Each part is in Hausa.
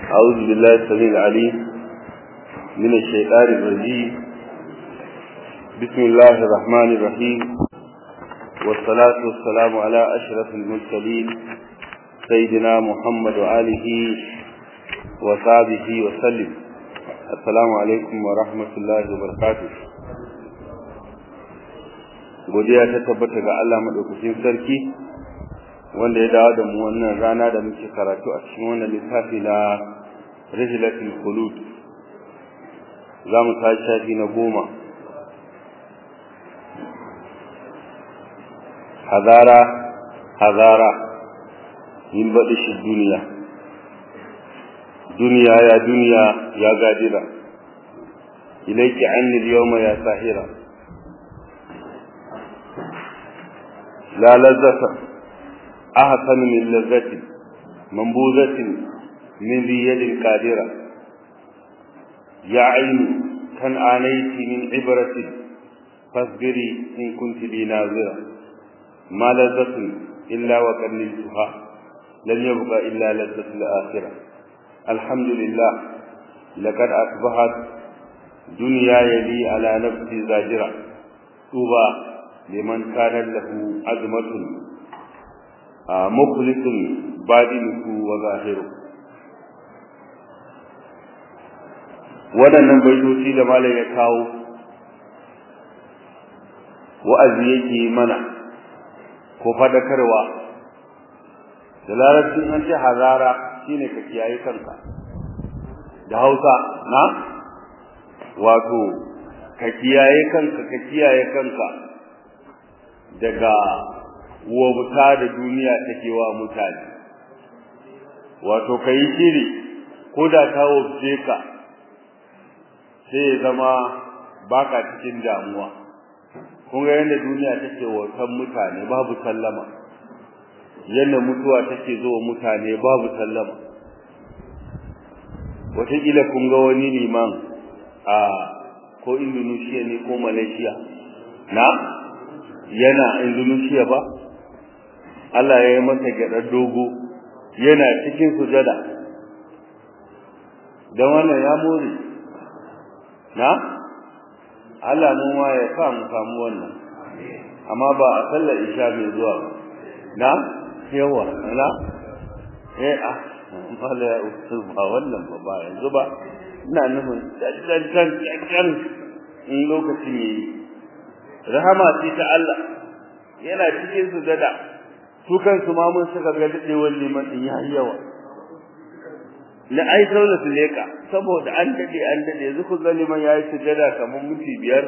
أعوذ بالله السميع العليم من الشيطان الرجيم بسم الله الرحمن الرحيم والصلاة والسلام على أشرف المرسلين سيدنا محمد وآله وصحبه وسلم السلام عليكم ورحمة الله وبركاته godiya ta tabbata ga Allah madaukakin sarki wanda ya dawo da mu wannan rana da muke karatu a cikin wannan littafi na Rihlatul Khulud za mu tashi shafi na goma hazara hazara min baɗi shi duniya duniya ya duniya ya gadira ilaiki annil yawma ya sahira la lazzata ahsan min lazzati mambuzatin min ذي يد قادرة يا عين كان آنيت من عبرة فاصبري إن كنت لي ناظرة ما لذة إلا وقد نلتها لن يبقى إلا لذة الآخرة الحمد لله لقد أصبحت دنيا يلي على نفسي زاجرة طوبى لمن كان له عزمة مخلص بادنه وظاهره waɗannan baitoci da malam ya kawo wa'azi yake mana ko fadakarwa da larabcin an ce hazara shine ka kiyaye kanka da hausa na wato ka kiyaye kanka ka kiyaye kanka daga wauta da duniya take wa mutane wato ka yi shiri ko da ta wuce ka sai ya zama baka cikin damuwa kun ga yadda duniya take wautan mutane babu sallama yadda mutuwa take zo mutane babu sallama wataƙila kun ga wani liman a ko indonesia ne ko malaysia na yana indonesia ba Allah ya yi masa gyaɗar dogo yana cikin sujada don wannan ya more na Allah mu ma ya sa mu samu wannan amma ba a sallar isha mai zuwa ba na yawa na eh ah mala ya usul ba wannan ba ba yanzu ba ina nufin dan dan dan in lokacin yayi rahama ce ta Allah yana cikin sujada su kansu ma mun suka ga dadewar liman din yayi yawa na ai saula su leka saboda an dade an dade yanzu ku ga liman yayi sujada kamar minti biyar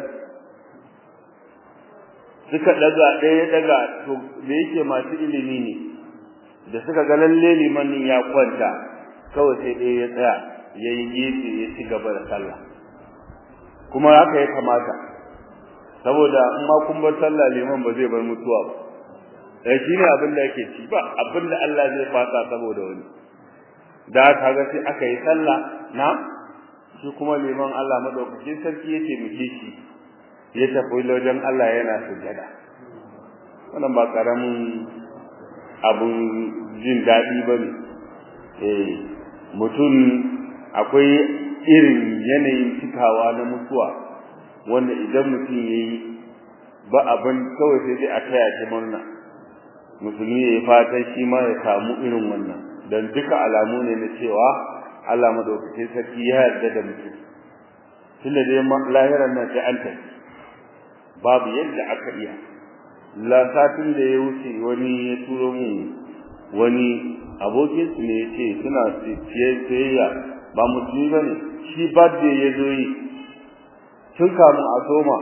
suka daga ɗaya daga to da yake masu ilimi ne da suka ga lalle liman din ya kwanta kawai sai ɗaya ya tsaya ya yi gefe ya ci gaba da sallah kuma haka ya kamata saboda in ma kun bar sallah liman ba zai bar mutuwa ba eh shine abin da yake ci ba abin da Allah zai fata saboda wani da aka ga sai aka yi sallah na shi kuma liman Allah madaukakin sarki yake muke shi ya tafi wajen Allah yana sujada wannan ba karamin abun jin daɗi ba ne eh mutum akwai irin yanayin cikawa na mutuwa wanda idan mutum ya yi ba abin kawai sai dai a taya shi murna musulmi ya yi fatan shi ma ya samu irin wannan dan duka alamu ne na cewa Allah madaukakin sarki ya yarda da mutum tunda dai lahiran nan sai an tafi babu yadda aka iya la satin da ya wuce wani ya turo mu wani abokin su ne yace suna siyayya ba musulmi bane shi birthday ya zo yi tun kamun a soma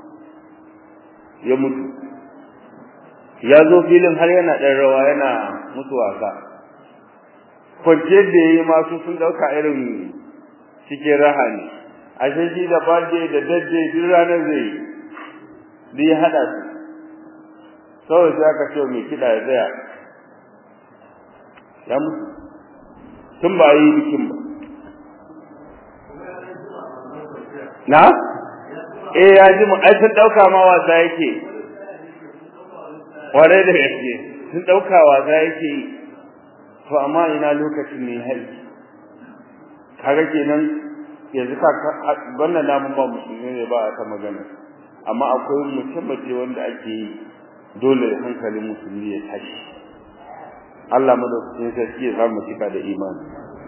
ya mutu ya zo filin har yana ɗan rawa yana mutu wasa kwanciyar da ya yi masu sun ɗauka irin cikin raha ne ashe shi da birthday da dadde duk ranar zai yi duk ya haɗa su kawai sai aka ce mai kiɗa ya tsaya ya mutu tun ba yi bikin ba na eh ya ji mu ai sun ɗauka ma wasa yake kwarai da gaske sun ɗauka wasa yake yi to amma ina lokacin ne hari kaga kenan yanzu ka wannan namun ba musulmi ne ba ta magana amma akwai mutum wanda ake yi dole hankalin musulmi ya tashi Allah madaukakin sarki ya samu cika da imani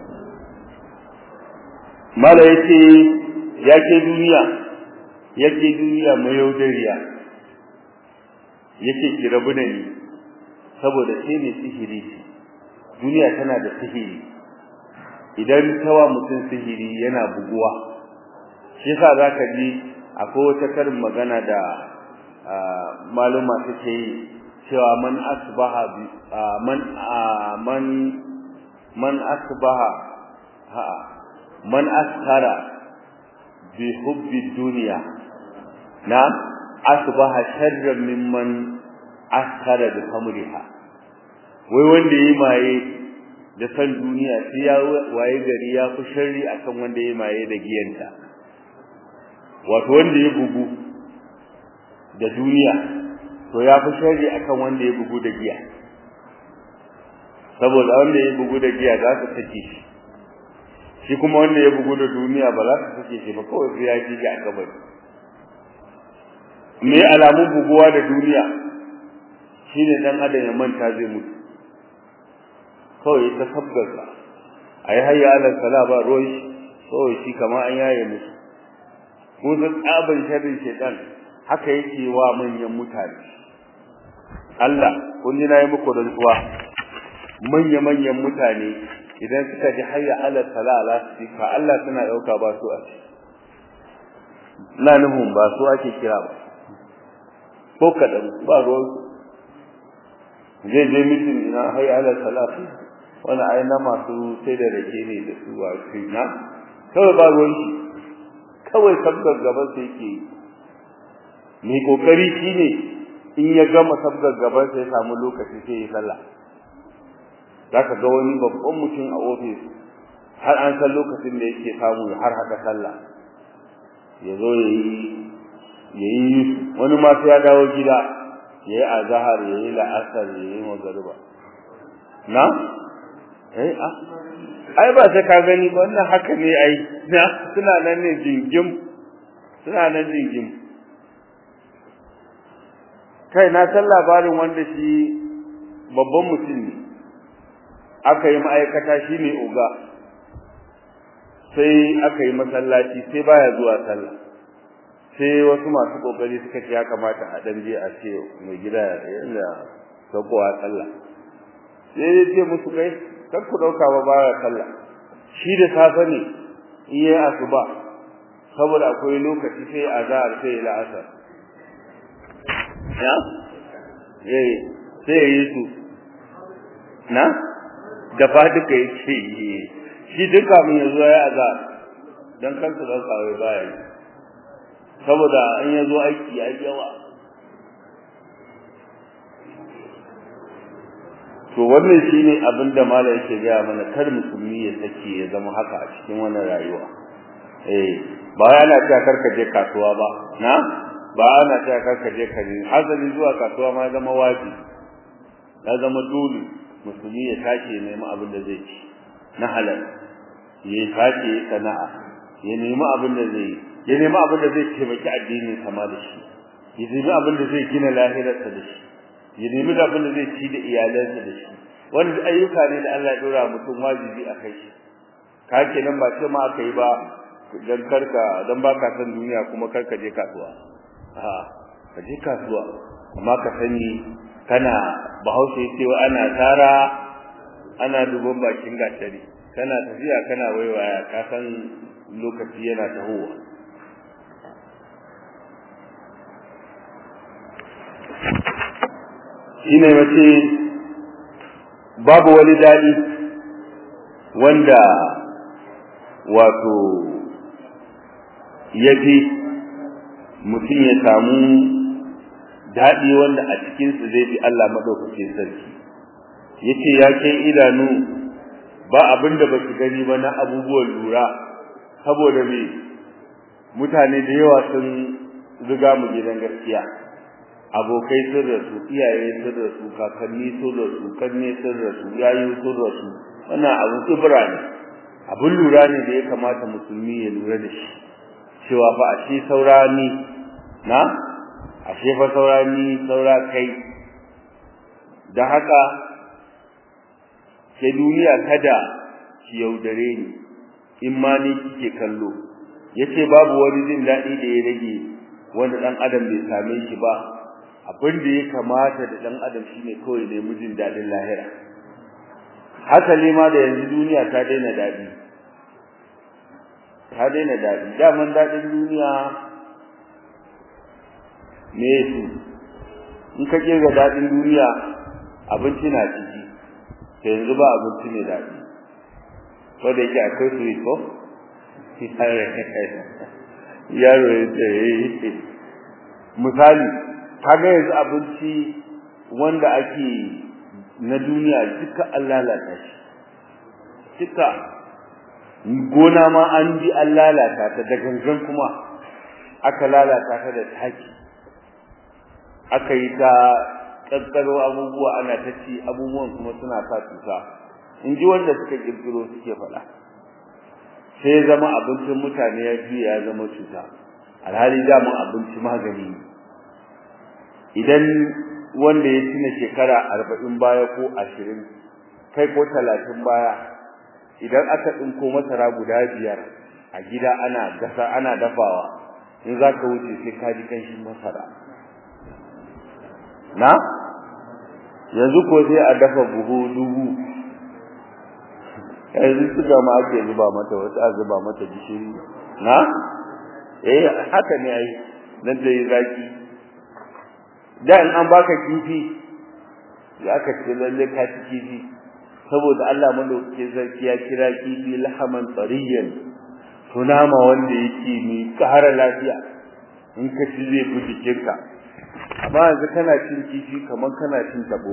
mala yace yake duniya yake duniya mai yaudariya yake ki rabu da ni saboda sai ne sihiri duniya tana da sihiri idan tawa mutum sihiri yana buguwa shi yasa zaka ji akwai wata karin magana da maluma suke yi cewa man asbaha man man man asbaha ha man askara bi hubbi dunya na asbaha sharran mimman askara bi hamriha wai wanda yayi maye da san duniya sai ya waye gari ya fi sharri akan wanda yayi maye da giyanta wato wanda ya bugu da duniya to ya fi sharri akan wanda ya bugu da giya saboda wanda ya bugu da giya za ta sake shi shi kuma wanda ya bugu da duniya ba za ta sake shi ba kawai sai ya ji ga kabari me alamun buguwa da duniya shine dan adam ya manta zai mutu kawai ta sabgarsa ayi hayya ala sala ba ruwan shi kawai shi kamar an yaye musu ko da tsaban sharrin shedan haka yake wa manyan mutane Allah kun ji nayi muku rantsuwa manya manyan mutane idan suka ji hayya ala salala ka Allah suna dauka ba su a na nuhun ba su ake kira ba ko kadan ba ruwan zai je mitin ina hayya ala salati wani aina masu sai da rake ne da su a na kawai ba ruwan shi kawai sabgar gaban sai yake mai kokari shine in ya gama sabgar gaban sai ya samu lokaci sai ya sallah zaka ga wani babban mutum a office har an san lokacin da yake samu har haka sallah ya zo yayi yayi wani ma sai ya dawo gida yayi azhar yayi la'asar yayi magriba na eh a ai ba sai ka gani ba wannan haka ne ai na suna nan ne jingim suna nan jingim kai na san labarin wanda shi babban mutum ne aka yi ma'aikata shi ne oga sai aka yi masallaci sai baya zuwa sallah sai wasu masu kokari suka ce ya kamata a dan je a ce mai gida yanda sakowa sallah sai ya ce musu kai kar ku dauka ba baya sallah shi da safe ne in yayi asuba saboda akwai lokaci sai azhar sai la'asar ya eh sai yi su na da fa duka yake shi duka mun yazo ya azhar dan kansa dauka wai baya yi saboda an yazo aiki ya yawa to wannan shine abin da malai yake gaya mana kar musulmi ya sake ya zama haka a cikin wannan rayuwa eh ba yana cewa karka je kasuwa ba na ba ana cewa karka je kare hazali zuwa kasuwa ma zama wajibi ya zama dole musulmi ya tashi ya nemi abin da zai ci na halal ya tashi ya sana'a ya nemi abin da zai ya nemi abin da zai taimaki addinin sama da shi ya nemi abin da zai gina lahirarsa da shi ya nemi abin da zai ci da iyalansa da shi wanda ayyuka ne da Allah ya dora mutum wajibi a kai shi ka kenan ba ce ma aka yi ba dan karka dan baka san duniya kuma karka je kasuwa a ka je kasuwa amma ka sani kana bahaushe cewa ana tara ana duban bakin gatari kana tafiya kana waiwaya ka san lokaci yana tahowa shine mace babu wani dadi wanda wato yafi mutum ya samu dadi wanda a cikin su zai bi Allah madaukakin sarki yace ya kai idanu ba abinda ba su gani ba na abubuwan lura saboda me mutane da yawa sun riga mu gidan gaskiya abokai sun rasu iyaye sun rasu kakanni sun rasu kanne sun rasu yayi sun rasu wannan abu tsibira ne abin lura ne da ya kamata musulmi ya lura da shi cewa fa ashe saurani na ashe fa saurani saura kai da haka ke duniya kada ki yaudare ni in ma ni kike kallo yace babu wani jin daɗi da ya rage wanda dan adam bai same shi ba abin da ya kamata da dan adam shine kawai ne mijin daɗin lahira hasali ma da yanzu duniya ta daina daɗi ta daina daɗi daman daɗin duniya me su in ka kirga daɗin duniya abinci na ciki ta yanzu ba abinci mai daɗi ko da yake akwai su ko yaro ya ce misali kaga yanzu abinci wanda ake na duniya duka an lalata shi duka gona ma an bi an lalata ta da gangan kuma aka lalata ta da taki aka yi ta kankaro abubuwa ana ta ci abubuwan kuma suna sa cuta in ji wanda suka kirkiro suke faɗa sai ya zama abincin mutane ya juya ya zama cuta alhali damun abinci magani idan wanda ya tuna shekara arba'in baya ko ashirin kai ko talatin baya idan aka ɗinko masara guda biyar a gida ana gasa ana dafawa in za ka wuce sai ka ji kanshin masara na yanzu ko sai a dafa buhu dubu yanzu suka ma ake zuba mata wasu a zuba mata gishiri na eh haka ne ai nan da yi zaki da in an baka kifi ya ka ce lalle ka ci kifi saboda Allah madauke zarki ya kira kifi lahaman tsariyan tunama wanda yake mai ƙara lafiya in ka ci zai fi jikinka amma yanzu kana cin kifi kamar kana cin tabo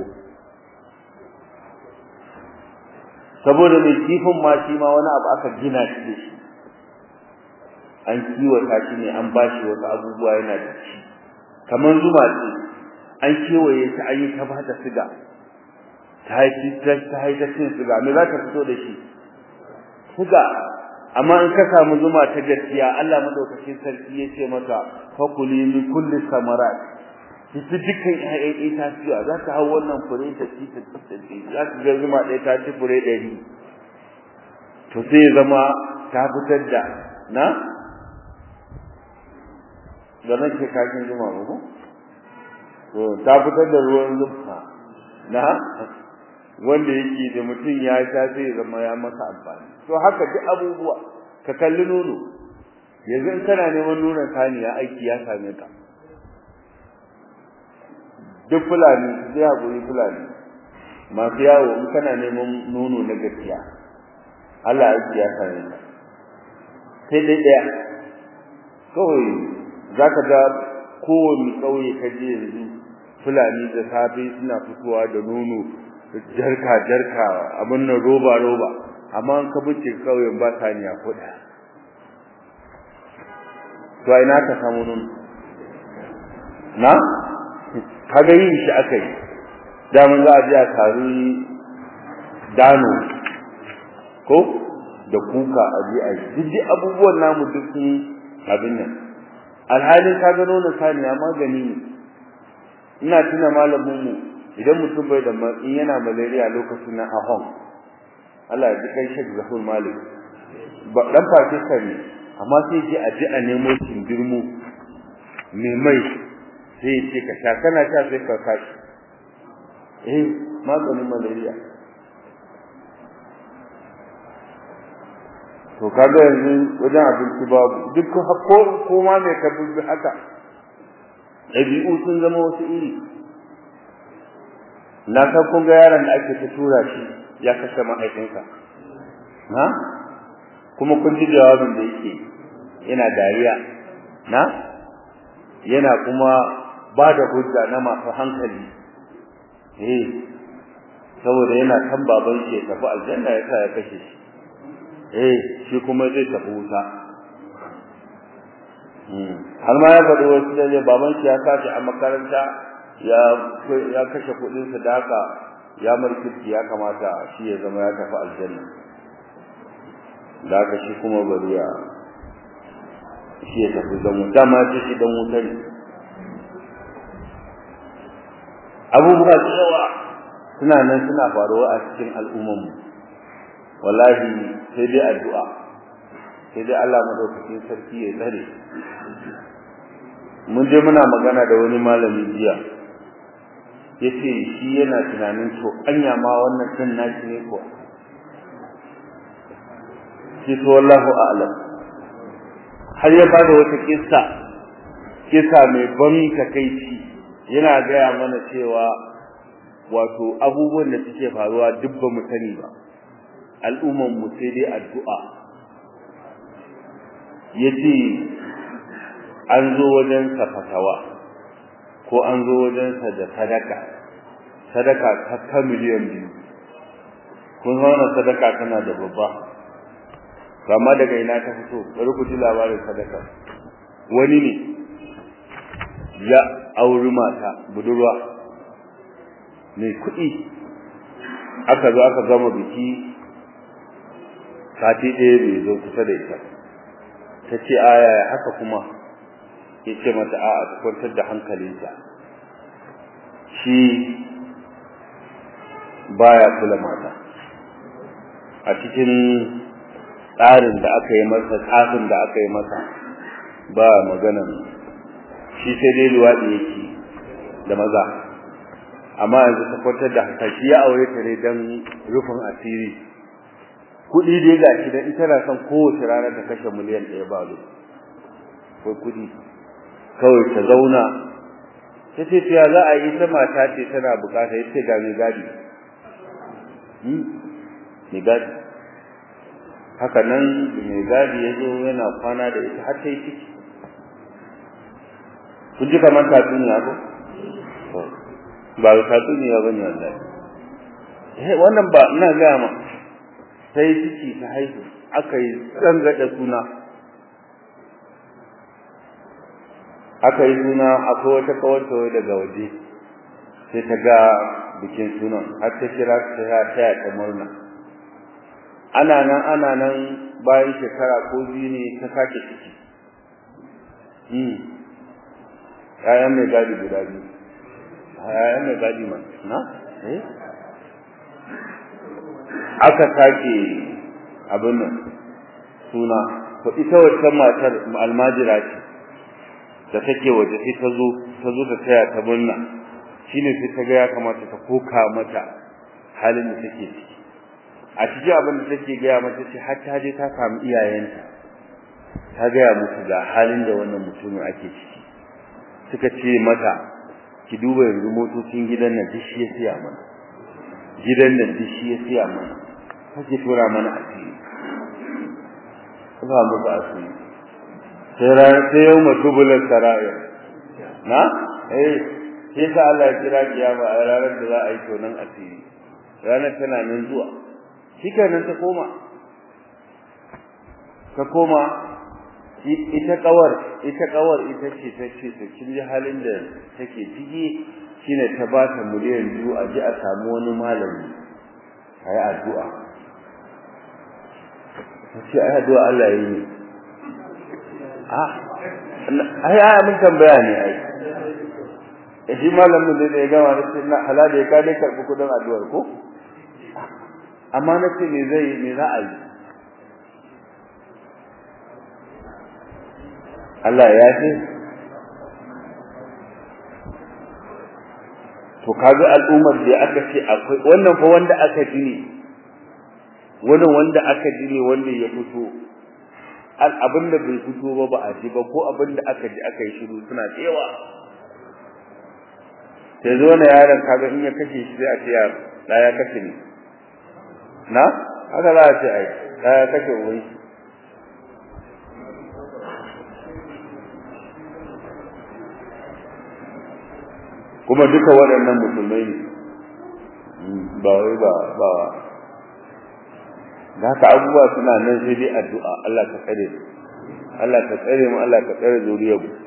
saboda mai kifin ma shi ma wani abu aka gina shi da shi an kiwata shi ne an bashi wasu abubuwa yana da shi kamar zuma ce an kewaye ta an yi ta ba ta siga ta haifi ta haifi cin siga me za ta fito da shi siga amma in ka samu zuma ta gaskiya Allah madaukakin sarki ya ce mata fakuli min kulli samarat ki ci dukkan ƴaƴan itatuwa za ta hau wannan fure ta ci ta ci za ka ga zuma ɗaya ta ci fure ɗari to sai ya zama ta fitar da na da nan ke kakin zuma ba ko to ta fitar da ruwan zuma na wanda yake da mutum ya sha sai ya zama ya masa amfani to haka duk abubuwa ka kalli nono yanzu in kana neman nonon saniya aiki ya same ka duk fulani sai hakuri fulani masu yawo in kana neman nono na gaskiya Allah aiki ya same ka sai dai daya kawai za ka ga kowane ƙauye ka je yanzu fulani da safe suna fitowa da nono jarka jarka abin nan roba roba amma an ka bice kauyen ba saniya ko da to ai na ka samu nun na kaga yin shi aka yi da mun za a je a taru dano ko da kuka a je a yi duk abubuwan namu duk sun abin nan alhalin ka ga nonon saniya magani ne ina tuna malamin mu idan mutum bai da in yana malaria lokacin na ahon Allah ya ji kai Sheikh Zahur Malik ba dan Pakistan ne amma sai ji a ji a nemo kindirmo me mai sai ce ka sha kana sha sai ka kashi eh maganin malaria to kaga yanzu wajen abinci babu duk ko ko ma me ka bi haka ɗabi'u sun zama wasu iri na san kun ga yaron da ake ta tura shi ya kashe mahaifinsa na kuma kun ji jawabin da yake yana dariya na yana kuma ba da hujja na masu hankali eh saboda yana kan baban shi ya tafi aljanna ya sa ya kashe shi eh shi kuma zai tafi wuta har ma ya faɗi wasu da baban shi ya sace a makaranta ya ya kashe kuɗin sa da haka ya markiti ya kamata shi ya zama ya tafi aljanna da aka shi kuma bari ya shi ya tafi don wuta ma ce shi don wuta ne abubuwa da yawa suna nan suna faruwa a cikin al'ummarmu wallahi sai dai addu'a sai dai Allah madaukakin sarki ya tsare mun je muna magana da wani malami jiya yace shi yana tunanin to anya ma wannan din nashi ne ko shi to wallahu a'lam har ya bada wata kissa kissa mai ban takeici yana gaya mana cewa wato abubuwan da suke faruwa duk ba mu sani ba al'umman mu sai dai addu'a yace an zo wajen sa fatawa ko an zo wajen sa da sadaka sadaka ta ta miliyan biyu kun zauna sadaka tana da babba amma daga ina ta fito bari ku ji labarin sadaka wani ne ya auri mata budurwa mai kuɗi aka zo aka gama biki sati ɗaya bai zo kusa da ita ta ce aya haka kuma ya ce mata a'a ta kwantar da hankalinta shi baya kula mata a cikin tsarin da aka yi masa tsafin da aka yi masa ba maganan shi sai dai luwaɗi yake da maza amma yanzu ta kwantar da haka shi ya aure ta ne don rufin asiri kuɗi dai ga shi dan ita na son kowace rana ta kashe miliyan ɗaya ba lo ko kuɗi kawai ta zauna ta ce ya za a yi ta mata ce tana bukata ya ce ga mai gadi mai gadi haka nan mai gadi ya zo yana kwana da ita har ta yi ciki kun ji kamar tatsuniya ko ba tatsuniya ba ne wallahi wannan ba ina gaya ma sai ciki ta haihu aka yi tsangada suna aka yi suna akwai wata kawarta daga waje sai ta ga bikin sunan har ta kira ta taya ta murna ana nan ana nan bayan shekara ko biyu ne ta sake ciki hmm ƴaƴan mai gadi guda biyu ƴaƴan mai gadi ma na eh aka sake abin nan suna to ita wacce matar almajira ce da take waje sai ta zo ta zo ta taya ta murna shine sai ta ga ya kamata ta koka mata halin da take ciki a cikin abin da take gaya mata ce har ta je ta samu iyayenta ta gaya musu ga halin da wannan mutumin ake ciki suka ce mata ki duba yanzu motocin gidan nan duk shi ya siya mana gidan nan duk shi ya siya mana kake tura mana asiri ba mu ba asiri sai ran sai yau matubulan saraya na eh sai sa Allah ya kira kiyama a ranar da za a yi tonan asiri ranar tana nan zuwa shikenan ta koma ta koma ita kawar ita kawar ita ce ta ce to kin ji halin da take ciki shine ta ba ta miliyan biyu a ji a samu wani malami ayi addu'a sai ai addu'a Allah yi ne ah ai ai mun tambaya ne ai shi malamin da ya gama da na halala ya kade karbi kudin addu'ar ko amma na ce me zai me za a yi Allah ya ce to kaga al'ummar da aka ce akwai wannan fa wanda aka ji ne wannan wanda aka ji ne wanda ya fito abin da bai fito ba ba a ji ba ko abin da aka ji aka yi shiru suna tsewa sai zo na yaron kaga in ya kashe shi sai a ce yaro da ya kashe ne na haka za a ce ai da ya kashe uwan shi kuma duka waɗannan musulmai ne ba wai ba ba da haka abubuwa suna nan sai dai addu'a Allah ka tsare mu Allah ka tsare mu Allah ka tsare zuriyar mu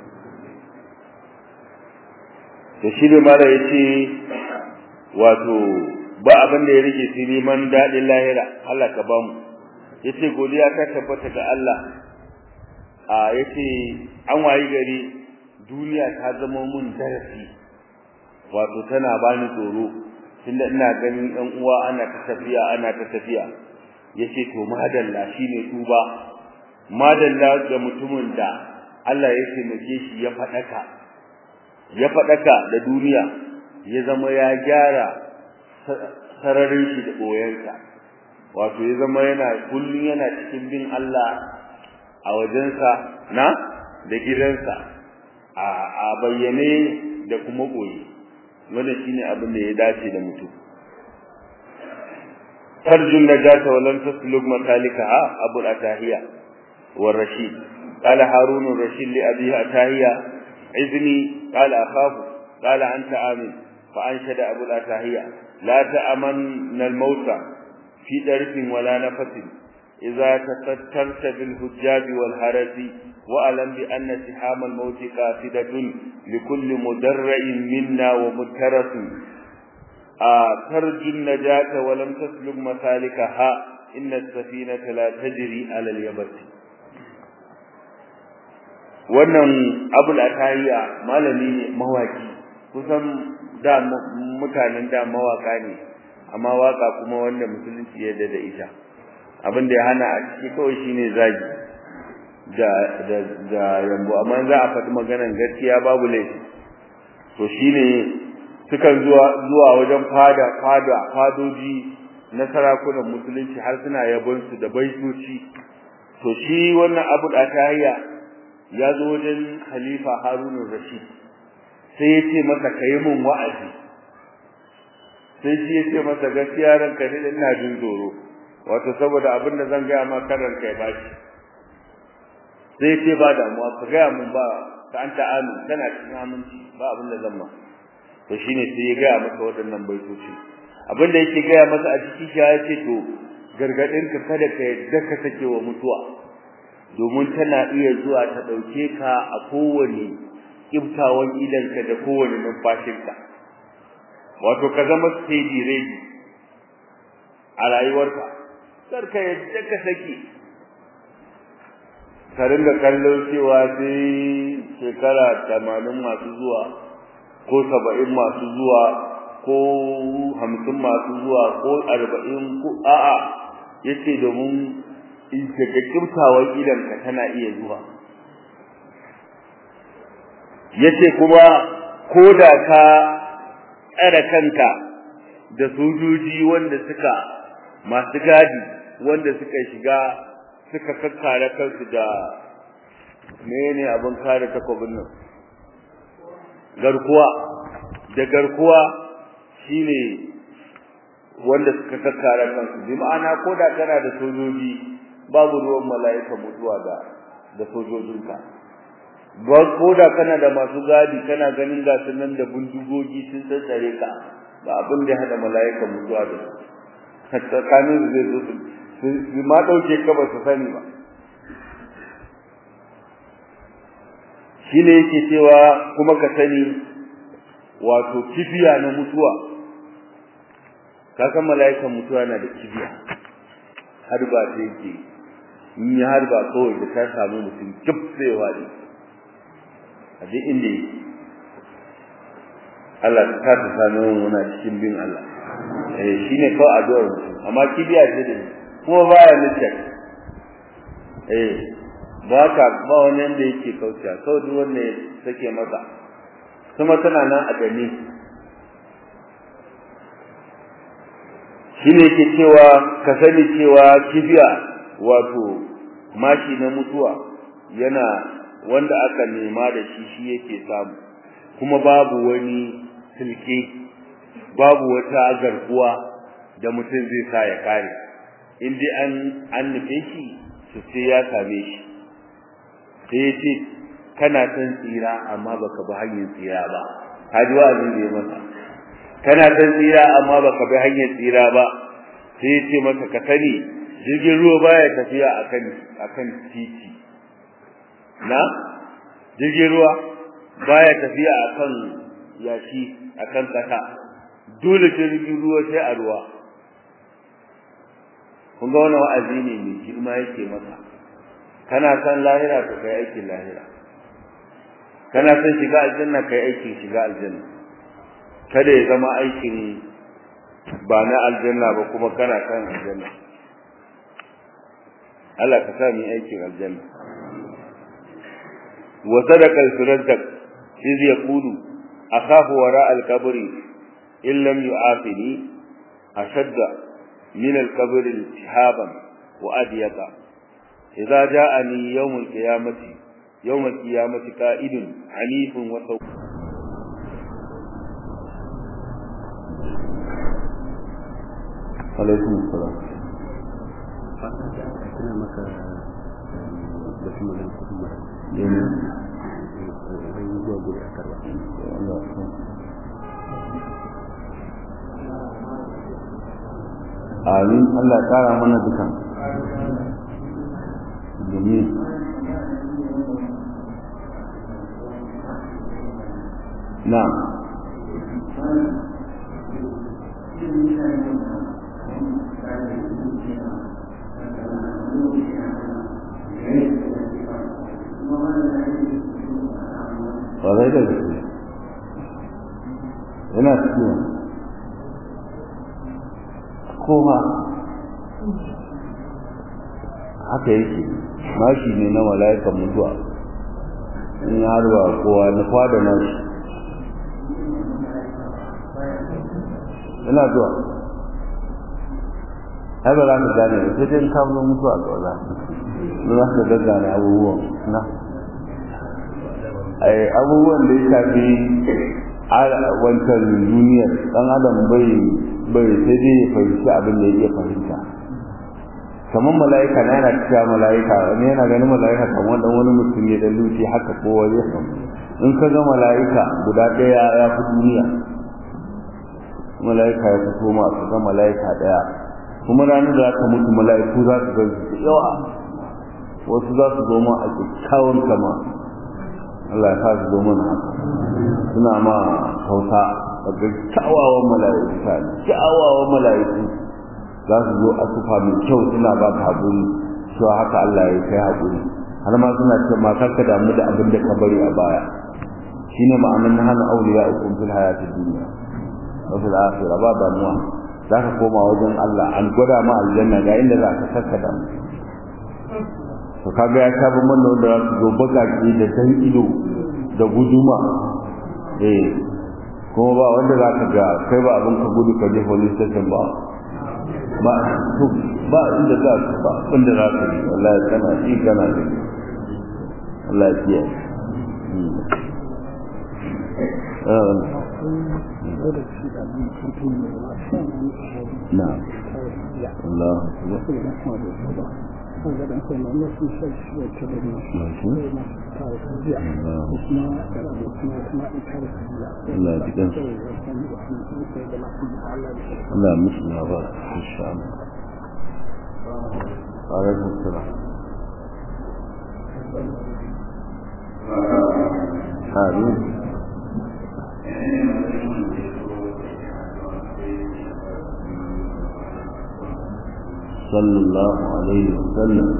da shi ne mala yace wato ba abin da ya rike sai neman dadin lahira Allah ka ba mu yace godiya ta tabbata ga Allah a yace an wayi gari duniya ta zama mun darasi wato tana bani tsoro tunda ina ganin ɗan uwa ana ta tafiya ana ta tafiya yace to madalla shine tuba madalla ga mutumin da Allah ya taimake shi ya fadaka ya fadaka da duniya ya zama ya gyara sararin shi da boyensa wato ya zama yana kullun yana cikin bin Allah a wajensa na da gidansa a bayyane da kuma boye wannan shine abin da ya dace da mutum tarjun najata wa lam tasluk matalikaha abu atahiya wa rashid qala harun rashid li abi atahiya izni qala akhafu qala anta amin fa anshada abu atahiya la ta'amanna al-mauta fi darfin wala nafasin إذا تسترت بالحجاب والهرس وألم بأن سحام الموت قافدة لكل مدرع منا ومترس آه ترجو النجاة ولم تسلك مسالكها إن السفينة لا تجري على اليبس wannan abul atayya malami ne mawaki kusan da mutanen da mawaka ne amma waka kuma wanda musulunci ya da ita abin da ya hana a ciki kawai shine zagi da da da yambo amma za a faɗi maganar gaskiya babu laifi to shine sukan zuwa zuwa wajen fada fada fadoji na sarakunan musulunci har suna yabon su da baitoci to shi wannan Abu Atayya ya zo wajen Khalifa Harun Rashid sai ya ce masa kai mun wa'azi sai shi ya ce masa gaskiya ranka ne ina jin tsoro wato saboda abin da zan gaya ma karar kai ba shi sai ce ba damuwa ka gaya mun ba ka anta amin kana cikin aminci ba abin da zan ma to shine sai ya gaya masa waɗannan baitoci abin da yake gaya masa a ciki shi ya ce to gargadin ka kada ka yadda ka sake wa mutuwa domin tana iya zuwa ta ɗauke ka a kowane kiftawan idanka da kowane numfashinka wato ka zama steady ready a rayuwarka kar ka yadda ka saki ka ringa kallon cewa sai shekara tamanin masu zuwa ko saba'in masu zuwa ko hamsin masu zuwa ko arba'in ko a'a yace domin in daga kimtawar idanka tana iya zuwa yace kuma ko da ka tsare kanka da sojoji wanda suka masu gadi wanda suka shiga suka kakkare kansu da menene abin kare takobin nan garkuwa da garkuwa shine wanda suka kakkare kansu bi ma'ana ko da kana da sojoji babu ruwan mala'ika mutuwa da da sojojinka ba ko da kana da masu gadi kana ganin gasu nan da bindigogi sun tsare ka ba abin da ya hada mala'ika mutuwa da su tsakanin zai zo su ma ɗauke ka ba su sani ba shi ne yake cewa kuma ka sani wato kibiya na mutuwa ka san mala'ikan mutuwa na da kibiya har ba ta yake in yi har ba kawai da ta samu mutum kif sai wani a duk inda yake Allah ta ta sami muna cikin bin Allah eh shine kawai addu'ar mutum amma kibiya ce da kuma baya nufin eh ba ka ba wani yanda yake kaucewa kawai duk wanda ya sake masa kuma tana nan a gani shine yake cewa ka sani cewa kibiya wato mashi na mutuwa yana wanda aka nema da shi shi yake samu kuma babu wani silke babu wata garkuwa da mutum zai sa ya kare in dai an an nufe shi to sai ya same shi sai ya ce kana son tsira amma baka bi hanyar tsira ba haji wa'azin da ya masa kana son tsira amma baka bi hanyar tsira ba sai ya ce masa ka sani jirgin ruwa baya tafiya akan akan titi na jirgin ruwa baya tafiya akan yashi akan kasa dole jirgin ruwa sai a ruwa kun ga wannan wa'azi ne mai girma yake masa kana san lahira to kai aikin lahira kana san shiga aljanna kai aikin shiga aljanna kada ya zama aikin ba na aljanna ba kuma kana san aljanna Allah ka sa mu aikin aljanna wa sadaqa al-suraddaq iz yaqulu akhafu wara al-qabri in lam yu'afini ashadda min al-qabr iltihaban wa adyaqa idza ja'ani yawm al-qiyamati yawm al-qiyamati qa'idun hanifun wa saw alaikum assalam ina maka da kuma da kuma yana zai yi zuwa guri a karba amin Allah kara mana dukan domin na ƙwarai da gaske yana cikin koma haka yake mashi ne na mala'ikan mutuwa in ya harba kowa na kwada nashi ina zuwa ai ba za ka gane ba sai dai ka zo mutuwa ga wala za ka gaggane abubuwan na ai abubuwan da ya shafi wancan duniyar dan adam bai bai sai dai ya fahimci abin da ya iya fahimta kamar mala'ika na yana cewa mala'ika wani yana ganin mala'ika kamar dan wani mutum ne da luci haka kowa ya samu in ka ga mala'ika guda ɗaya ya fi duniya mala'ika ya fito ma ka ga mala'ika ɗaya kuma ranar da aka mutu mala'iku za su gan su yawa wasu za su zo ma a kyakkyawan kama Allah ya sa su zo mana haka suna ma hausa daga kyawawan mala'iku ta kyawawan mala'iku za su zo a sufa mai kyau suna ba ta haƙuri cewa haka Allah ya kai haƙuri har ma suna ce ma karka damu da abin da ka bari a baya shine ma'anar na hana auliya ukun fil hayati dunya wa fil akhirah ba damuwa za ka koma wajen Allah an gwada ma aljanna ga inda za ka saka damu to kaga ya sha bamban da wanda za su zo bakaki da san ido da guduma eh kuma ba wanda za ka ga kai ba abin ka gudu ka je police station ba ba ba inda za ka ba inda za ka yi wallahi kana ji kana ji Allah ya kiyaye نعم الله الله يجزاك لا مثل هذا ان شاء الله عليكم السلام آمين sallallahu alaihi wasallam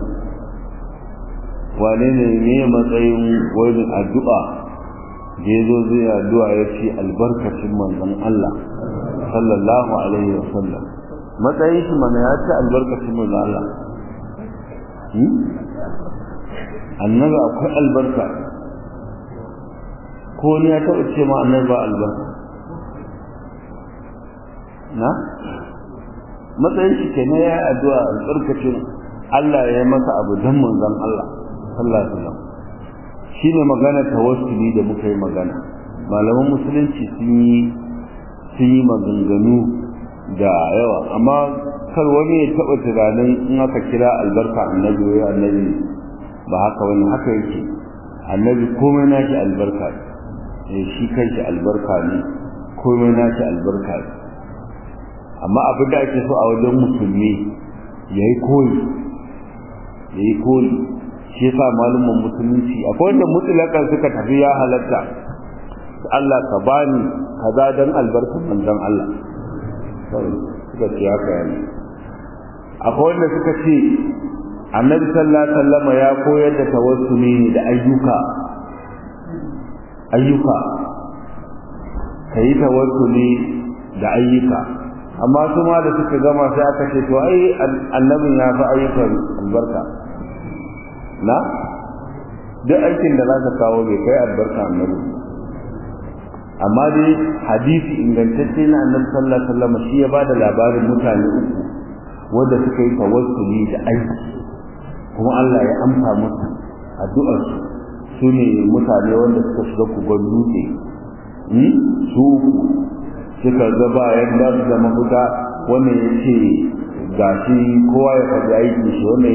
wane ne ne matsayin wani addu'a da ya zo zai addu'a ya ce albarkacin manzon Allah sallallahu alaihi wasallam matsayin shi mana ya ce albarkacin manzon Allah annabi akwai albarka ko ne ya taɓa ce ma annabi ba albarka na matsayin shi ke na ya addu'a albarkacin Allah ya yi masa abu don manzon Allah sallallahu alaihi wasallam shine magana tawassuli da muka yi magana malaman musulunci sun yi sun yi maganganu da yawa amma kar wani ya taɓa tunanin in aka kira albarka annabi wai annabi ba haka wani haka yake annabi komai nashi albarka ne shi kanshi albarka ne komai nashi albarka ne amma abin da ake so a wajen musulmi ya yi koyi ya yi koyi shi yasa malumin musulunci akwai wanda mutulakan suka tafi ya halatta Allah ka bani kaza dan albarkar manzon Allah suka ce haka yana akwai wanda suka ce annabi sallallahu alaihi wasallam ya koyar da tawassuli ne da ayyuka ayyuka kai tawassuli da ayyuka amma su ma da suka gama sai aka ce to ai annabin ya fi ayyukan albarka na duk aikin da za ka kawo bai kai albarka annabi amma dai hadisi ingantacce na annabi sallallahu alaihi wasallam shi ya bada labarin mutane uku wanda suka yi tawassuli da aiki kuma Allah ya amsa musu addu'ar su sune mutane wanda suka shiga kugon dutse su suka ga ba yadda su da mafuta wannan ya ce gashi kowa ya faɗi aiki shi wannan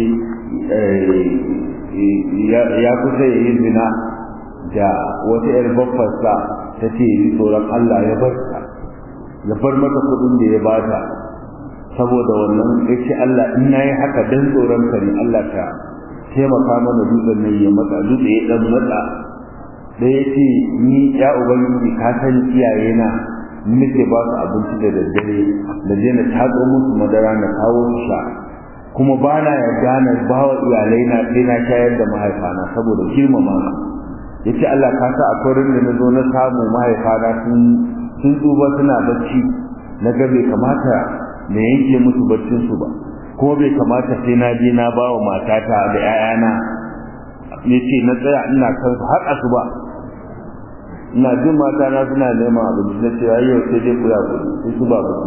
ya ce ya kusa ya yi zina da wata ‘yar babbarsa ta ce yi tsoron Allah ya bar ta ya bar mata kuɗin da ya bata saboda wannan ya ce Allah in na yi haka don tsoron ka ne Allah ta taimaka mana dutsen nan ya matsa dutse ya ɗan matsa da ya ce ni ya ubangiji ka san iyayena nake ba su abinci da daddare da je na tatso musu madara na kawo su sha kuma ba na yarda na ba wa iyalai na sai na shayar da mahaifana saboda girmama su yace Allah ka sa akwai rin da na zo na samu mahaifana sun sun tsuba suna bacci na ga bai kamata na yanke musu baccin su ba kuma bai kamata sai na je na ba wa matata da 'ya'yana yace na tsaya ina kan su har asuba ina jin mata na suna neman abinci na ce yau sai dai ku ya kuɗi sai su ba ku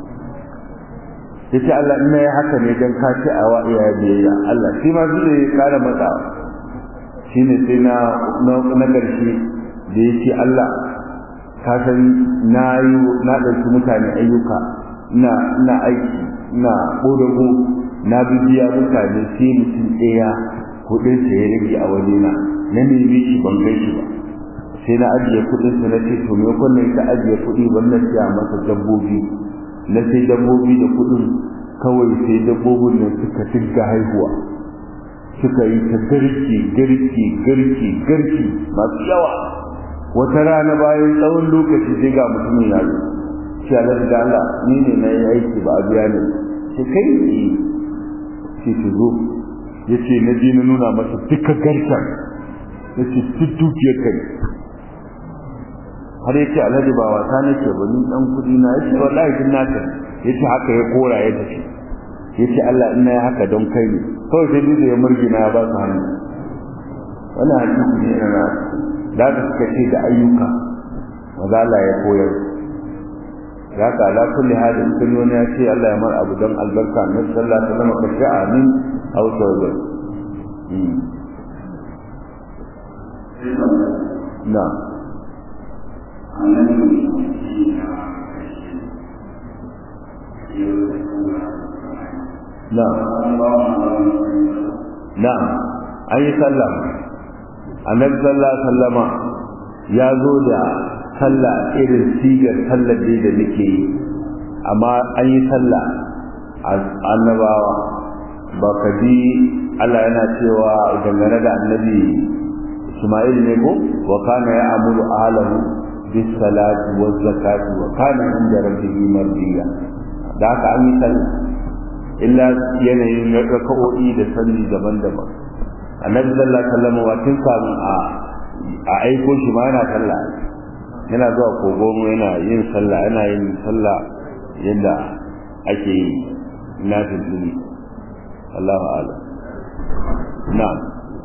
yace Allah ina yi haka ne dan ka ci a wa iyaye biyayya Allah shi ma zai ya kara matsawa shine sai na na ƙarshe da yake Allah ka san na yi na ɗauki mutane ayyuka ina ina aiki ina ƙodago na bibiya mutane sai mutum ɗaya kuɗin sa ya rage a wajena na nemi shi ban kai shi ba sai na ajiye kuɗin sa na ce to me kun ne ka ajiye kuɗi wannan siya masa dabbobi na sai dabbobi da kuɗin kawai sai dabbobin nan suka tinka haihuwa suka yi ta garki garki garki garki masu yawa wata rana bayan tsawon lokaci sai ga mutumin ya zo shi Allah da Allah ni ne na yi aiki ba a biya ne sai kai ne ce ki zo ya ce na je na nuna masa duka garkan ya ce duk dukiyar kai har ya ce alhaji ba wasa nake ba ni dan kudi na ya ce wallahi din naka ya ce haka ya kora ya tafi ya ce Allah ina ya haka don kai ne kawai sai duk ya murgina ya ba su hannu wannan hadisi ne na da ka suka ce da ayyuka maza Allah ya koyar ya ka ala kulli hadin kun wani ya ce Allah ya mar abu don albarka na sallallahu alaihi wasallam ka ce amin aw tawbah na na'am na'am an yi sallah annabi sallallahu alaihi wasallama ya zo da sallah irin sigar sallar dai da nake yi amma an yi sallah annabawa ba ka ji Allah yana cewa dangane da annabi Ismail ne ko wa kana ya amuru ahlahu bis salati waz zakati wa kana inda rabbihi mardiya da haka an yi sallah illa yanayin raka'o'i da salli daban-daban annabi sallallahu alaihi wasallam wa tun kamun a a aiko shi ma yana sallah yana zuwa kogon yana yin sallah yana yin sallah yadda ake yi na tuntuni Allahu a'lam na'am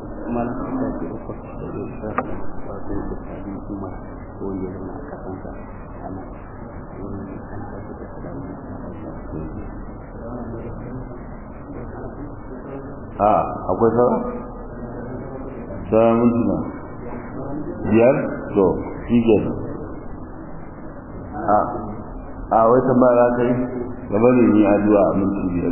a akwai sauran sauran mintuna biyar to shi ke a a wai tambaya za ta yi gaba ne ni addu'a a minti biyar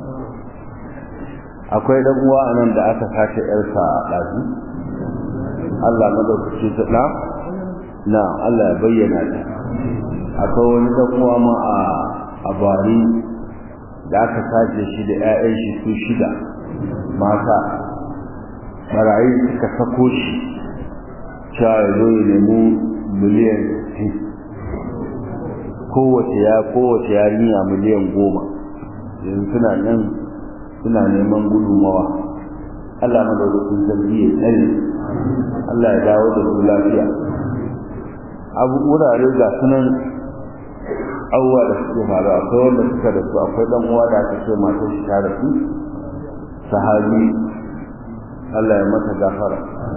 akwai dan uwa a nan da aka sace yarsa a ɗazu Allah madaukaki ta na na Allah ya bayyana ta akwai wani dan uwa ma a a bari da aka sace shi da 'ya'yan shi su shida mata barayi suka sako shi cewa ya zo ya nemi miliyan kowace ya kowace yarinya miliyan goma yanzu suna nan suna neman gudunmawa Allah madaukakin sarki ya tsare Allah ya dawo da su lafiya abu wurare ga sunan abubuwa da suke faru akwai wanda suka da su akwai dan uwa da aka ce matar shi ta da su sahabi Allah ya mata gafara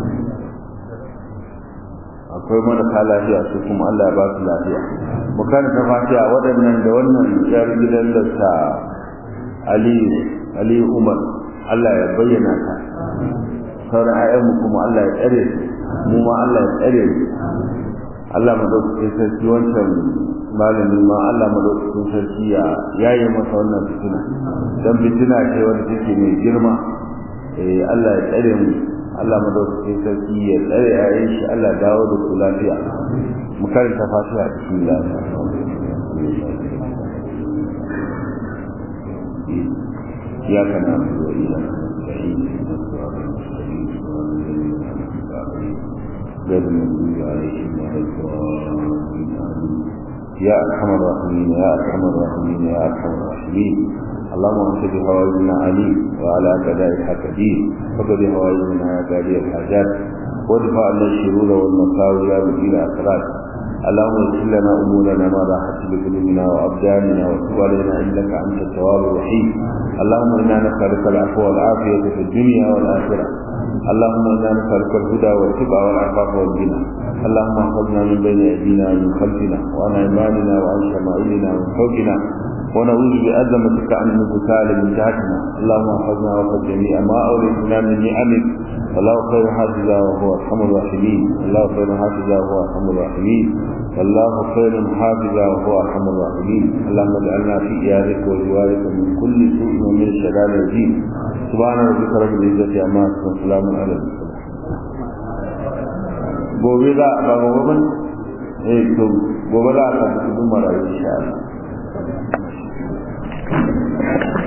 akwai marasa lafiya su kuma Allah ya ba su lafiya mu karanta fatiha waɗannan da wannan yar gidan da ta Aliyu Aliyu Umar Allah ya bayyana ta sauran ayyanmu kuma Allah ya tsare su mu ma Allah ya tsare mu Allah madaukakin sarki wancan malami ma Allah madaukakin sarki ya yaye masa wannan fitina dan fitina ce wanda take mai girma eh Allah ya tsare mu Allah madaukakin sarki ya tsare yayin shi Allah dawo da su lafiya mu karanta fatiha bismillah إياك نعبد وإياك نستعين غير المغضوب عليهم ولا الضالين يا أرحم الراحمين يا أرحم الراحمين يا أرحم الراحمين اللهم انت بهوائجنا عليم وعلى كذلك قدير فقد هوائجنا يا قاضي الحاجات وادفع عنا الشرور والمساوي يا مدير الأسرار اللهم اغفر لنا امورنا ما راحت بقلوبنا وابداننا وتب علينا انك انت التواب الرحيم اللهم انا نسالك العفو والعافيه في الدنيا والاخره اللهم انا نسالك الهدى والتقى والعفاف والغنى اللهم احفظنا من بين ايدينا ومن خلفنا وعن ايماننا وعن شمائلنا ومن فوقنا ونعوذ بعظمتك ان نغتال من تحتنا اللهم احفظنا وحفظ جميع ما اوليتنا من نعمك والله خير حافظا وهو ارحم الراحمين الله خير حافظا وهو ارحم الراحمين والله خير حافظا وهو ارحم الراحمين اللهم اجعلنا في ايادك وجوارك من كل سوء ومن شرار الدين سبحان ربك رب العزه عما يصفون وسلام على المرسلين gobe za a ba gobe ban eh to gobe za a tafi cikin marayu insha Allah